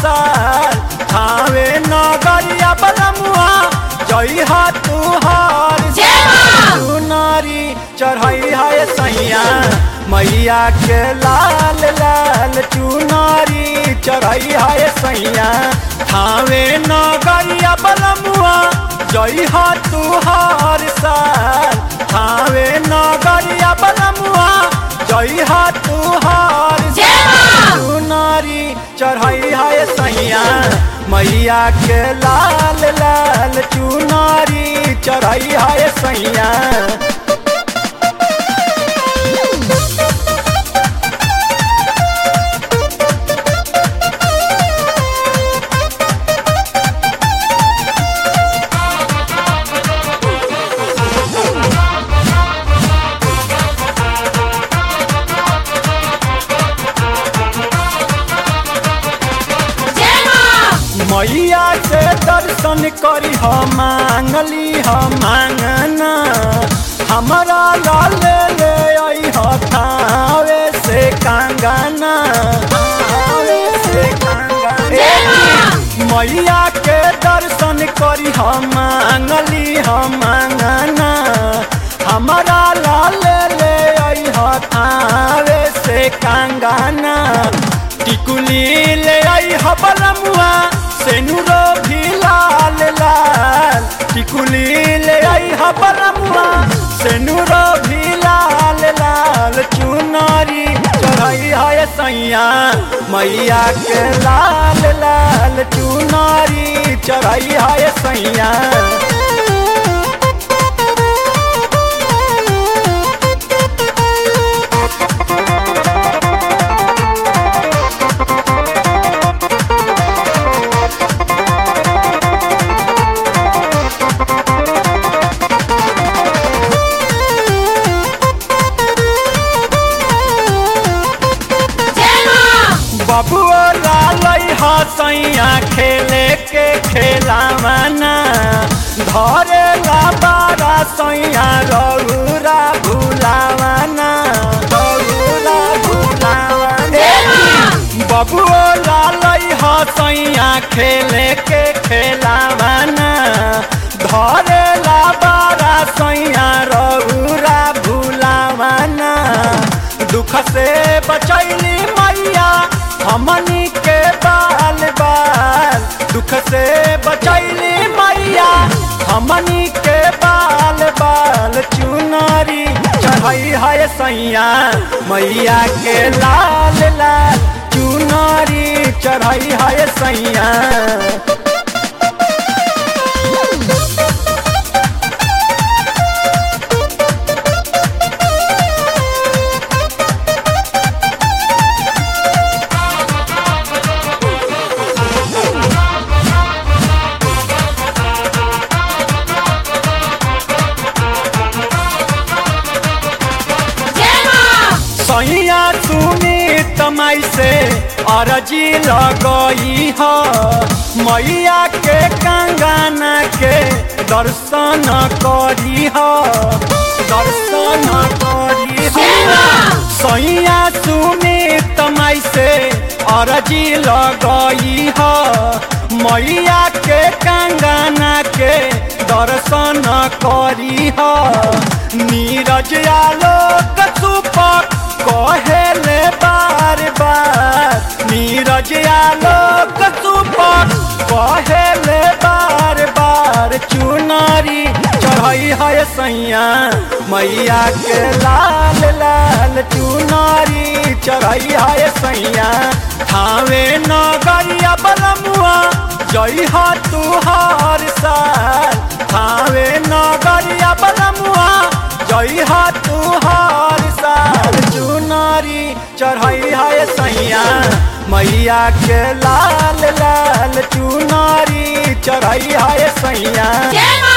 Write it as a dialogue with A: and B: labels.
A: साल थावे नगरिया बलमुआ जई हा तू हर
B: जय माँ।
A: चुनारी चढ़ाई है सैया मैया के लाल लाल चुनारी चढ़ाई है सैया थावे नगरिया बलमुआ जई हा तू हर साल थावे नगरिया बलमुआ जई हा तू हर
B: जय माँ।
A: चुनारी चढ़ाई है सैया मैया के लाल लाल चुनारी चढ़ाई है सैया
B: जय माँ
A: मैया से दर्शन करी हम मांगली हम मांगना हमारा लाल ले आई हथावे से कंगना थावे से
B: जय
A: कंगना मैया के दर्शन करी हम मांगली हम मांगना हमारा लाल ले आई हथावे से कंगना टिकुली ले आई हबलमुआ सेनुरो भी लाल लाल टिकुली ले आई हबलमुआ सेनुरो भी लाल लाल चुनारी चढ़ाई है सैया मैया के लाल लाल चुनारी चढ़ाई है सैया
B: जय माँ
A: बबुआ लालई हसैया खेले के खेलावना धरे ला बारा सैया रघुरा भुलावना रघुरा भुलावना
B: जय माँ।
A: बबुआ लालई हसैया खेले के खेलावना धरे ला बारा सैया रघुरा भुलावना दुख से बचैली मैया हमनी के बाल बाल दुख से बचैली मैया हमनी के बाल बाल चुनारी चढ़ाई है सैया मैया के लाल लाल चुनारी चढ़ाई है सैया
B: जय माँ
A: सैया सुनी तमाई से अरजी लगई ह मैया के कंगना के दर्शन करी ह दर्शन करी ह सैया सुनी तमाई से अरजी लगई ह मैया के कंगना के दर्शन करी ह नीरज आलोक सुपक कहेले बार बार नीरज आलोक सुपक कहेले बार बार चुनारी चढ़ाई है सैया मैया के लाल लाल चुनारी चढ़ाई है सैया थावे नगरिया बलमुआ जई हा तू हर साल थावे नगरिया बलमुआ जई हा तू हर साल चुनारी चढ़ाई है सैया मैया के लाल लाल चुनारी चढ़ाई है सैया
B: जय माँ